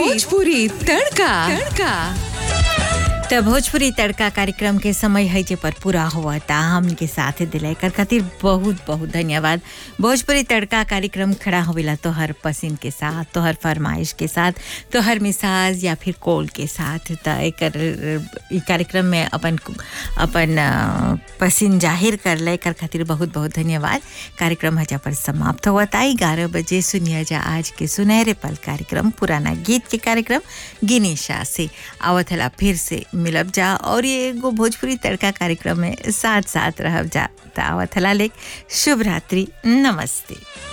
भोजपुरी तड़का तड़का त भोजपुरी तड़का कार्यक्रम के समय है जे पर पूरा हुआ था हमके साथ दिलाई कर खातिर बहुत बहुत धन्यवाद भोजपुरी तड़का कार्यक्रम खड़ा होवेला तोहर पसंद के साथ तोहर फरमाइश के साथ तोहर मिसाज या फिर कॉल के साथ त एकर ई कार्यक्रम में अपन अपन अ, पसंद जाहिर कर ले कर खातिर बहुत बहुत धन्यवाद कार्यक्रम हजा पर समाप्त हुआ था ग्यारह बजे सुनिया जा आज के सुनहरे पल कार्यक्रम पुराना गीत के कार्यक्रम गिनीशा से आवत हला फिर से मिलब जा और ये एगो भोजपुरी तड़का कार्यक्रम में साथ साथ रहब जा त आवत हला लेक शुभ रात्रि नमस्ते